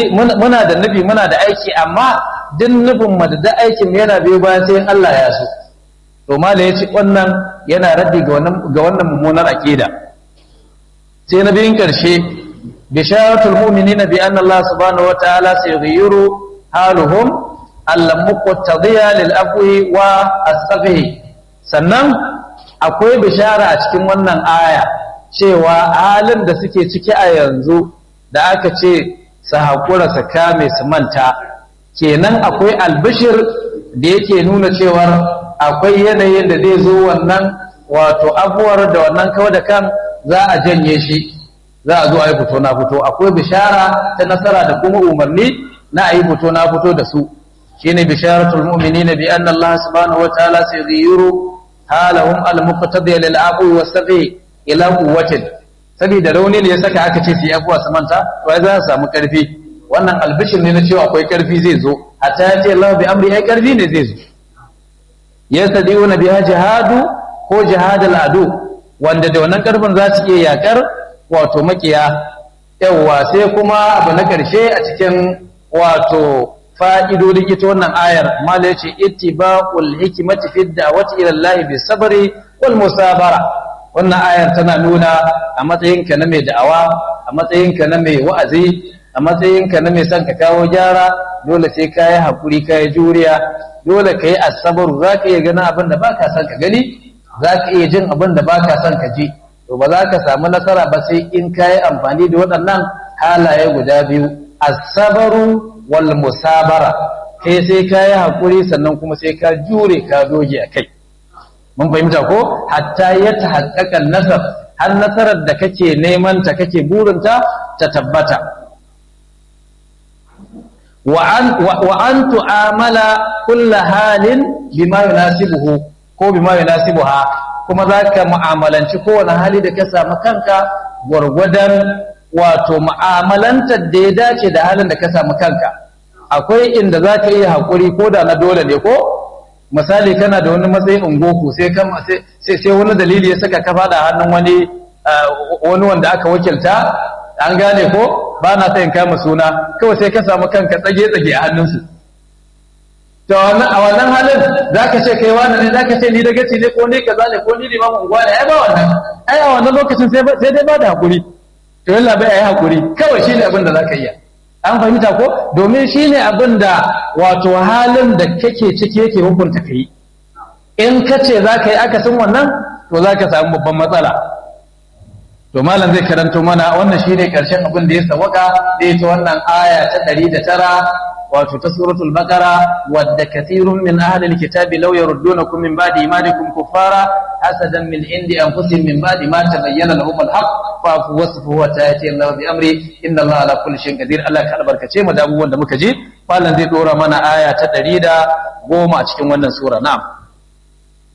muna da nufi muna da aiki amma duk nufin mu da aikin yana biyo bayan sai Allah ya so to mala yace wannan yana raddi ga wannan ga wannan mummunar aqida sai na biyun karshe bisharatul mu'minina bi anna Allah subhanahu wa ta'ala sayghayyiru haluhum al-muqtadiya lil afwi wa as-safhi sannan akwai bishara a cikin wannan aya cewa halin da suke ciki a yanzu da aka ce su haƙura su kame su manta kenan akwai albishir da yake nuna cewar akwai yanayin da zai zo wannan wato abuwar da wannan kawai da kan za a janye shi za a zo a yi fito na fito akwai bishara ta nasara da kuma umarni na a yi fito na fito da su shine bisharatul mu'minina bi anna Allah subhanahu wa ta'ala sayghayyiru halahum al-muqtadi lil abu wa safi ila quwwatin saboda rauni ne ya saka aka ce su yi abuwa su manta to ai za su samu karfi wannan albishir ne na cewa akwai karfi zai zo hatta ya ce Allah bi amri ai karfi ne zai zo yastadiuna biha jihadu ko jihadul adu wanda da wannan karfin za su iya yakar wato makiya yawa sai kuma abu na karshe a cikin wato fa'idodin ita wannan ayar mala yace ittiba'ul hikmati fi da'wati ila Allah bi sabri wal musabara wannan ayar tana nuna a matsayinka na mai da'awa a matsayinka na mai wa'azi a matsayinka na mai son ka kawo gyara dole sai ka yi haƙuri ka yi juriya dole ka yi asabaru za ka iya ganin abin da ba ka son ka gani za ka iya jin abin da ba ka son ka ji to ba za ka samu nasara ba sai in ka yi amfani da waɗannan halaye guda biyu asabaru wal musabara kai sai ka yi haƙuri sannan kuma sai ka jure ka doge a kai mun fahimta ko hatta ya ta haƙaƙan nasar har nasarar da kake neman ta kake burinta ta tabbata wa an tu'amala kulla halin bima yunasibuhu ko bima yunasibuha kuma za ka mu'amalanci kowane hali da ka samu kanka gwargwadon wato mu'amalantar da ya dace da halin da ka samu kanka akwai inda za ka iya haƙuri ko da na dole ne ko misali kana da wani matsayin ungoku sai sai wani dalili ya saka ka fada hannun wani wani wanda aka wakilta an gane ko ba na sayin kama suna kawai sai ka samu kanka tsage-tsage a hannunsu to a wannan halin za ka ce kai wani ne za ka ce ni da gaci ne ko ni kaza ne ko ni limamin unguwa ne ai ba wannan ai a wannan lokacin sai dai ba da hakuri to yalla bai ai hakuri kawai shine abin da za ka iya an fahimta ko domin shine abin da wato halin da kake ciki yake hukunta kai in ka ce za ka yi akasin wannan to za ka samu babban matsala to malam zai karanto mana wannan shine karshen abin da ya sawaka da ita wannan aya ta 109 wato ta suratul baqara wadda kathirun min ahli alkitabi law yaruddunakum min ba'di imanikum kuffara hasadan min indi anfusihim min ba'di ma tabayyana lahum alhaq fa wasfu wa ta'ati Allah bi amri inna Allah ala kulli shay'in qadir Allah ka albarkace mu da abubuwan da muka ji malam zai dora mana aya ta 110 a cikin wannan sura na'am